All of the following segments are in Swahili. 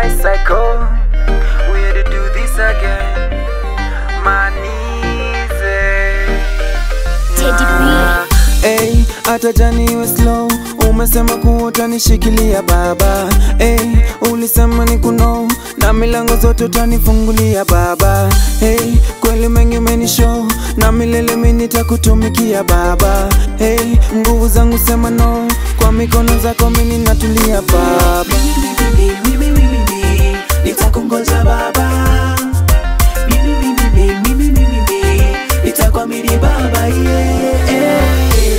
Christ cycle. We had to do this again. My knees. eh. Teddy B. Hey, hata jani iwe slow umesema kuwa utanishikilia baba hey, ulisema ni kuno na milango zote utanifungulia baba hey, kweli mengi umenishow na milele mimi nitakutumikia baba hey, nguvu zangu sema no kwa mikono zako mimi natulia baba Mimi, mimi, mimi, mimi, nitakungoja baba Mimi, mimi, mimi, mimi, mimi, mimi, nitakuamini baba yeah.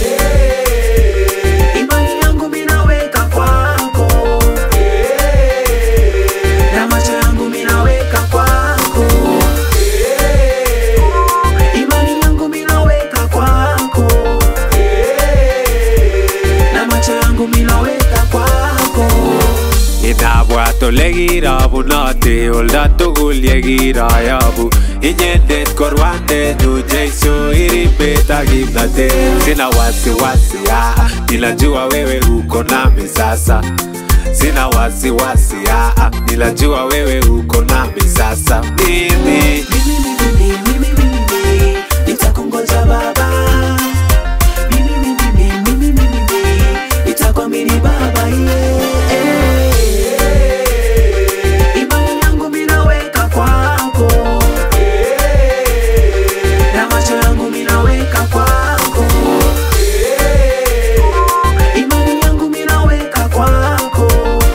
Imani yangu mimi naweka kwako na macho yangu mimi naweka kwako Imani yangu mimi naweka kwako na macho yangu mimi naweka kwako Inabwat ole kirabunoti oldo tugul ye kiroyobu Inyendet ko rwandenyu Jesu iribet ak kimnatet Sina wasiwasi ah, ninajua wewe uko nami sasa Sina wasiwasi ah, ninajua wewe uko nami sasa Mimi Mimi, mimi, mimi, mimi, nitakungoja baba Mimi, mimi, mimi, mimi, mimi, mimi, nitakuamini baba yeah. Imani yangu mimi naweka kwako na macho yangu mimi naweka kwako Imani yangu mimi naweka kwako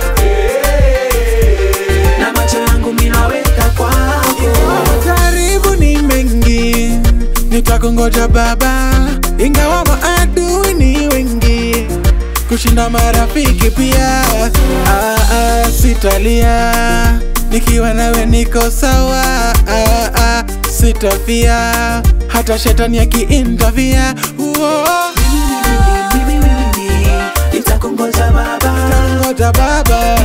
na macho yangu mimi naweka kwako karibu ni mengi nitakungoja baba ingawa maadui ni wengi kushinda marafiki pia ah, ah, sitalia nikiwa nawe niko sawa ah, ah, sitafia hata shetani akiintavia nitakungoja baba ngoja baba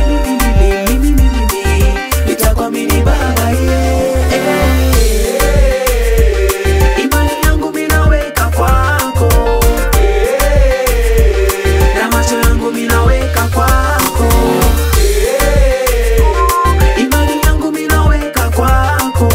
nitakuamini baba yeah. imani yangu mimi naweka kwako na macho yangu mimi naweka kwako imani yangu mimi naweka kwako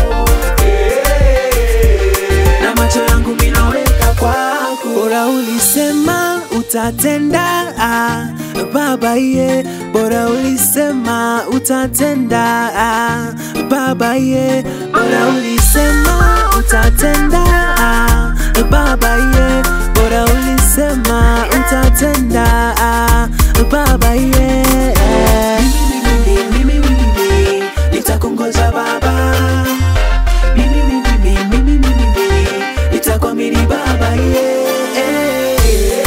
na macho yangu mimi naweka kwako bora ulisema utatenda ah, baba ye bora ulisema utatenda ah, baba ye bora ulisema utatenda ah, baba ye bora ulisema utatenda ah, baba ye mimi, mimi, mimi, mimi, nitakungoja baba mimi, mimi, mimi, mimi, mimi, mimi, nitakuamini baba yeah.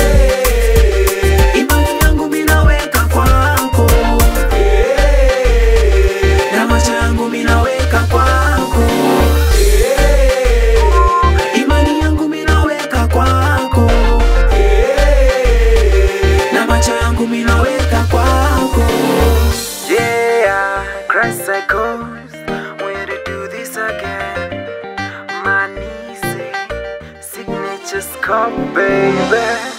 Imani yangu mimi naweka kwako na macho yangu mimi naweka kwako Imani yangu mimi naweka kwako na macho yangu mimi naweka kwako Yeah, Christ cycles. We had to do this again. My knees, eh, signatures come, baby.